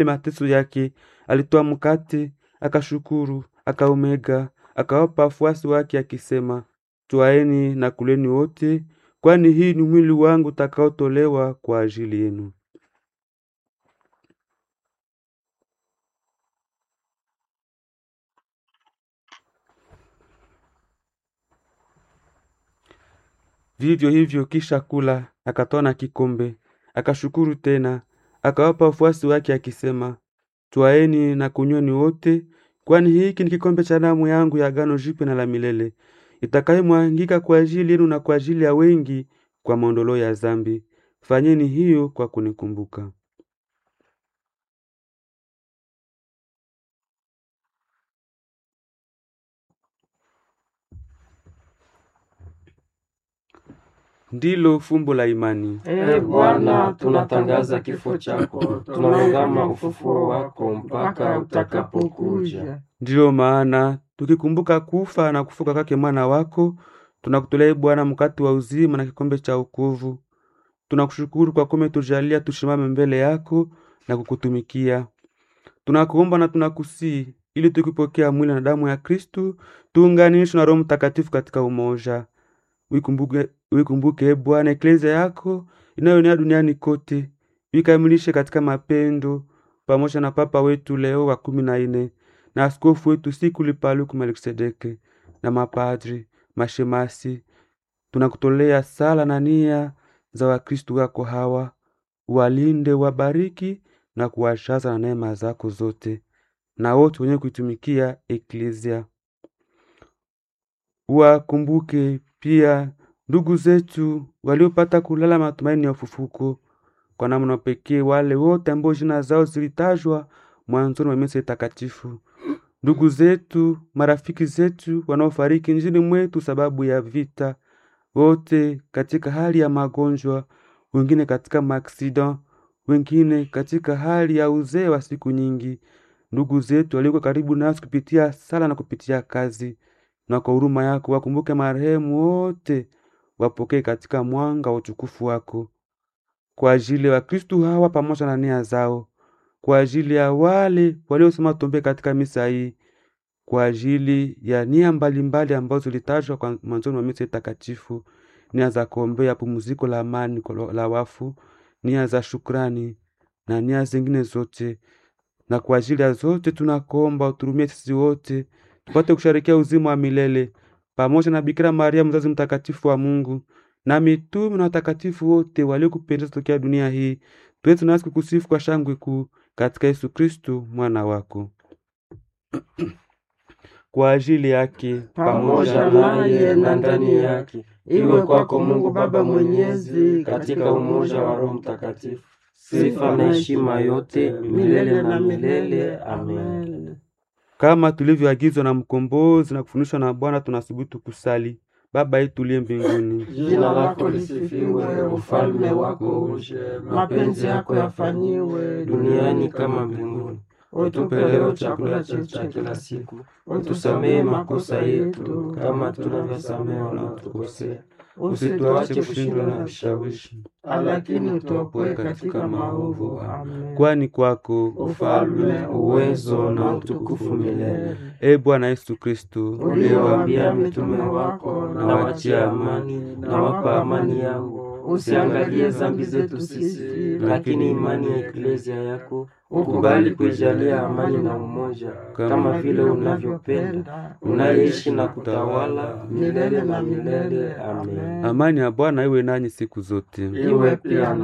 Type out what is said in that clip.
mateso yake, alitoa mkate, akashukuru, akaumega, akawapa wafuasi wake akisema, twaeni na kuleni wote, kwani hii ni mwili wangu utakaotolewa kwa ajili yenu. Vivyo hivyo kisha kula, akatoa na kikombe, akashukuru tena, akawapa wafuasi wake akisema, twaeni na kunyweni wote, kwani hiki ni kikombe cha damu yangu ya agano jipya na la milele, itakayomwangika kwa ajili yenu na kwa ajili ya wengi kwa maondoleo ya dhambi. Fanyeni hiyo kwa kunikumbuka. Ndilo fumbo la imani. Ee Bwana, tunatangaza kifo chako, tunaungama ufufuo wako mpaka utakapokuja. Ndiyo maana tukikumbuka kufa na kufuka kwake mwana wako, tunakutolea ee Bwana mkate wa uzima na kikombe cha wokovu. Tunakushukuru kwa kuwa umetujalia tusimame mbele yako na kukutumikia. Tunakuomba na tunakusii ili tukipokea mwili na damu ya Kristu tuunganishwe na Roho Mtakatifu katika umoja. Uikumbuke, uikumbuke e Bwana eklezia yako inayoenea duniani kote, uikamilishe katika mapendo, pamoja na Papa wetu Leo wa kumi na nne na askofu wetu Sikuli Paluku Melkisedeke na mapadri, mashemasi. Tunakutolea sala na nia za Wakristu wako hawa, walinde, wabariki na kuwashaza na neema zako zote, na wote wenye kuitumikia eklezia wakumbuke pia ndugu zetu waliopata kulala matumaini ya ufufuko, kwa namna pekee wale wote ambao jina zao zilitajwa mwanzoni wa misa takatifu, ndugu zetu, marafiki zetu wanaofariki nchini mwetu sababu ya vita, wote katika hali ya magonjwa, wengine katika maaksida, wengine katika hali ya uzee wa siku nyingi, ndugu zetu walioko karibu nasi kupitia sala na kupitia kazi na kwa huruma yako wakumbuke marehemu wote, wapokee katika mwanga wa utukufu wako. Kwa ajili ya Wakristu hawa pamoja na nia zao, kwa ajili ya wale waliosema tombe katika misa hii, kwa ajili ya nia mbalimbali ambazo zilitajwa kwa mwanzoni wa misa takatifu, nia za kuombea pumziko la amani la wafu, nia za shukrani na nia zingine zote. Na kwa ajili ya zote tunakuomba uturumie sisi wote tupate kusharikia uzima wa milele pamoja na Bikira Maria mzazi mtakatifu wa Mungu na mitume na watakatifu wote waliokupendeza tokea dunia hii, tuweze nasi kukusifu kwa shangwe kuu katika Yesu Kristu mwana wako. Kwa ajili yake Pamoja naye na ndani yake, iwe kwako Mungu Baba Mwenyezi, katika umoja wa Roho Mtakatifu, sifa na heshima yote milele na milele. Amen. kama tulivyoagizwa na mkombozi na kufundishwa na Bwana, tunasubutu kusali: Baba yetu uliye mbinguni, Jina lako lisifiwe, ufalme wako uje, mapenzi yako yafanyiwe duniani kama mbinguni. Utupe leo chakula chetu cha kila siku, utusamehe makosa yetu kama tunavyosamehe wanaotukosea, usituache kushindwa na vishawishi, lakini utuopoe katika maovu. Amen. kwani kwako Ufalme, uwezo na utukufu milele. e Bwana Yesu Kristu Uliwaambia mitume wako, na wachia amani, na wapa amani yangu. Usiangalie dhambi zetu sisi, lakini imani ya eklezia yako ukubali kuijalia amani na umoja, kama vile unavyopenda, unaishi na kutawala milele na milele. Amen. amani ya Bwana iwe nanyi siku zote. Iwe pia